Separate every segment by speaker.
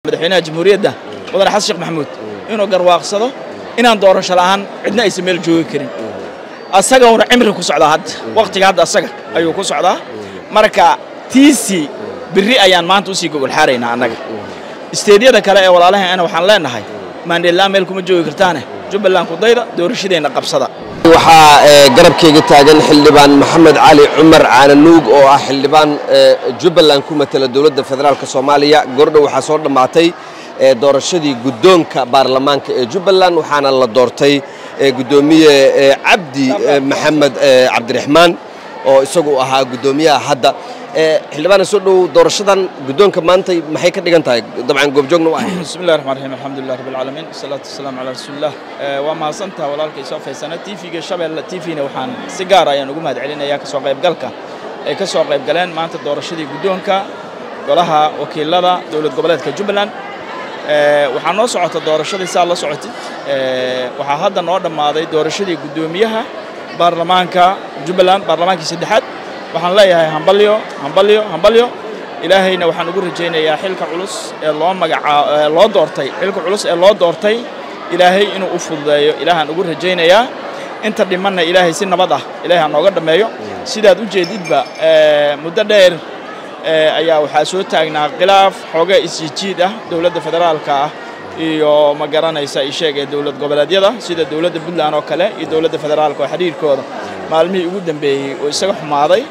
Speaker 1: madaxweynaha jamhuuriyadda mudane xasan sheekh maxamuud inuu garwaaqsado inaan doorasho la'aan cidna aysan meel joogi karin asaguna cimri ku socdaa hadda wakhtiga hadda asaga ayuu ku socdaa marka tiisii berri ayaan maanta usii gogolxaaraynaa annaga isteedyada kale ee walaalaheena waxaan leenahay maandheellaan meel kuma joogi kartaane jubbaland kudayda doorashadeenna qabsada
Speaker 2: waxaa garabkayga taagan xildhibaan maxamed cali cumar caananuug oo ah xildhibaan jubbaland ku matala dowladda federaalk soomaaliya gordhow waxaa soo dhammaatay doorashadii guddoonka baarlamaanka ee jubbaland waxaana la doortay guddoomiye cabdi maxamed cabdiraxmaan oo isagu ahaa guddoomiyaha hadda xildhibaana soo dhow doorashadan guddoonka maanta maxay ka dhigan tahay dabcan goobjoogna waa
Speaker 1: bismi llahi raxmaan raxiim alxamdulilah rabbi alcaalamiin wasalaatu wasalaamu calaa rasuulillah waa mahadsantaha walaalkay soo faysana tv-ga shabeelle tv-na waxaan si gaar ayaan ugu mahad celinayaa ka soo qaybgalka ay ka soo qayb galeen maanta doorashadii guddoonka golaha wakiilada dowlad goboleedka jubbaland waxaa noo socota doorashadii saa la socotid waxaa hadda noo dhammaaday doorashadii guddoomiyaha baarlamaanka jubbaland baarlamaankii saddexaad waxaan leeyahay hambalyo hambalyo hambalyo ilaahayna waxaan ugu rajaynayaa xilka culus ee loo magacaa loo doortay xilka culus ee loo doortay ilaahay inuu u fududeeyo ilaahaan ugu rajaynayaa inta dhimanna ilaahay si nabad ah ilaahay ha nooga dhammeeyo sidaad u jeedidba muddo dheer ayaa waxaa soo taagnaa khilaaf xooga isjijiid ah dowladda federaalka ah iyo ma garanaysa isheeg ee dowlad goboleedyada sida dowladda puntland oo kale iyo dowladda federaalka oo xidhiirkooda maalmihii ugu dambeeyey oo isaga xumaaday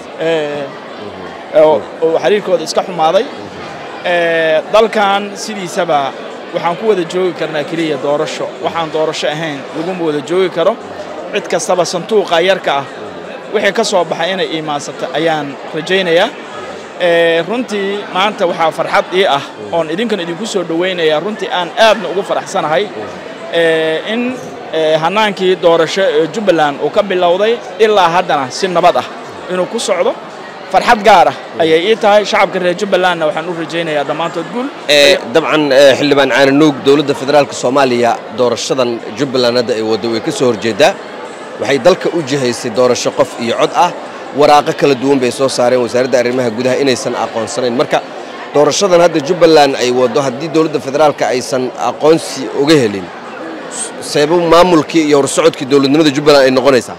Speaker 1: oo xiriirkooda iska xumaaday dalkan sidiisaba waxaan ku wada joogi karnaa keliya doorasho waxaan doorasho ahayn laguma wada joogi karo cid kastaba sanduuqa yarka ah wixii ka soo baxay inay iimaansata ayaan rajaynayaa runtii maanta waxaa farxad ii ah oon idinkan idinku soo dhowaynayaa runtii aan aadna ugu faraxsanahay in hannaankii doorasho ee jubbaland uu ka bilowday ilaa haddana si nabad ah inuu ku socdo farxad gaar ah ayay ii tahay shacabka reer jubbalandna waxaan u rajaynayaa dhammaantood guul
Speaker 2: dabcan xildhibaan caananuug dowladda federaalk soomaaliya doorashadan jubbaland hadda ay waddo way ka soo horjeeddaa waxay dalka u jihaysay doorasho qof iyo cod ah waraaqo kala duwan bay soo saareen wasaaradda arrimaha gudaha inaysan aqoonsanayn marka doorashadan hadda jubbaland ay waddo haddii dowladda federaalka aysan aqoonsi uga helin seebo maamulkii iyo horsocodkii dowladnimada jubbaland ay noqonaysaa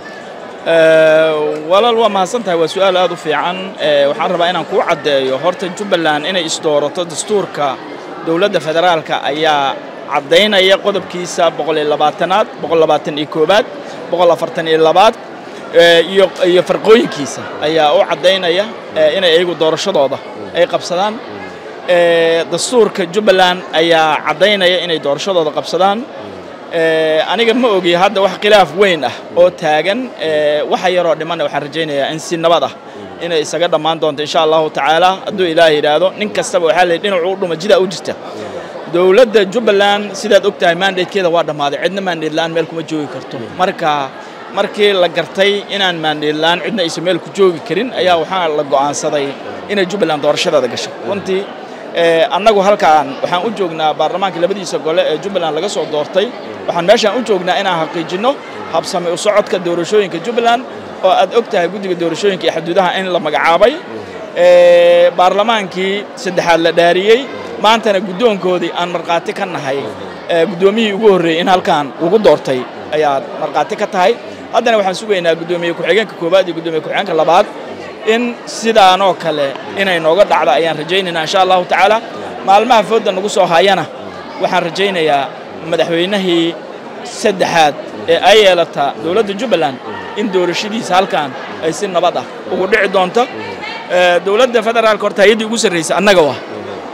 Speaker 1: walaal waa mahadsan tahay waa su-aal aad u fiican waxaan rabaa inaan kuu caddeeyo horta jubbaland inay isdoorato dastuurka dowladda federaalka ayaa caddaynaya qodobkiisa boqol iyo labaatanaad boqol labaatan iyo koobaad boqol afartan iyo labaad iyo iyo farqooyinkiisa ayaa u caddaynaya inay iyagu doorashadooda ay qabsadaan dastuurka jubbaland ayaa caddaynaya inay doorashadooda qabsadaan aniga ma ogi hadda wax khilaaf weyn ah oo taagan waxa yaroo dhimanna waxaan rajaynayaa in si nabad ah inay isaga dhammaan doonto insha allahu tacaala hadduu ilaah yidhaahdo nin kastaba waxaa la dhinacu u dhuma jidaa u jirta dowladda jubbaland sidaad og tahay maandatekeeda waa dhammaaday cidna maandheedla'aan meel kuma joogi karto marka markii la gartay inaan maandheedla'aan cidna aysan meel ku joogi karin ayaa waxaa la go'aansaday inay jubbaland doorashadeeda gasho runtii annagu halkaan waxaan u joognaa baarlamaanka labadiisa gole ee jubbaland laga soo doortay waxaan meeshaan u joognaa inaan xaqiijinno habsami u socodka doorashooyinka jubbaland oo aad og tahay guddiga doorashooyinka iyo xuduudaha in la magacaabay baarlamaankii saddexaad la dhaariyey maantana guddoonkoodii aan markhaati ka nahay guddoomiyihii ugu horreeyey in halkaan lagu doortay ayaad markhaati ka tahay haddana waxaan sugaynaa guddoomiye ku-xigeenka koowaad iyo guddoomiye ku-xigeenka labaad in sidaanoo kale inay nooga dhacdo ayaan rajaynaynaa insha allahu tacaala maalmaha foodda nagu soo hayana waxaan rajaynayaa madaxweynihii saddexaad ee ay yeelata dowladda jubbaland in doorashadiisa halkan ay si nabad ah ugu dhici doonto dowladda federaalka horta hay-addii ugu sarraysa annaga waa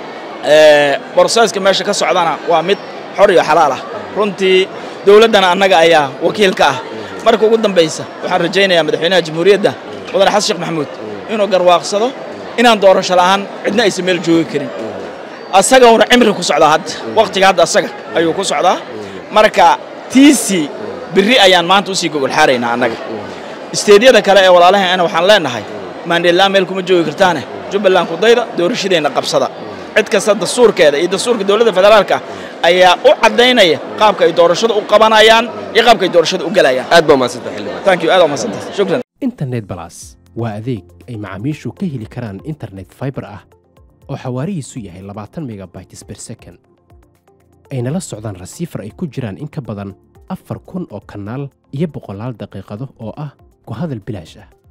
Speaker 1: broseska meesha ka socdana waa mid xor iyo xalaal ah runtii dowladdana annaga ayaa wakiil ka ah marka ugu dambaysa waxaan rajaynayaa madaxweynaha jamhuuriyadda mudane xasan sheekh maxamuud inuu garwaaqsado inaan doorasho la'aan cidna aysan meel joogi karin asaguna cimri ku socdaa hadda wakhtiga hadda asaga ayuu ku socdaa marka tiisii berri ayaan maanta usii gogolxaaraynaa annaga isteedyada kale ee walaalaheena waxaan leenahay maandheellaan meel kuma joogi kartaane jubbaland kudayda doorashadeenna qabsada cid kasta dastuurkeeda iyo dastuurka dowladda federaalka ayaa u caddaynaya qaabka ay doorashada u qabanayaan iyo qaabka ay doorashada u galayaan
Speaker 2: aad baa mahadsantahay xildhibaan
Speaker 1: thank you aad waa mahadsantahay shukran
Speaker 3: internet balas waa adeeg ay macaamiishu ka heli karaan internet fiber ah oo xawaarihiisu yahay labaatan megabytes ber second ayna la socdaan rasiifar ay ku jiraan in ka badan afar kun oo kanaal iyo boqolaal daqiiqado oo ah ku hadal bilaash ah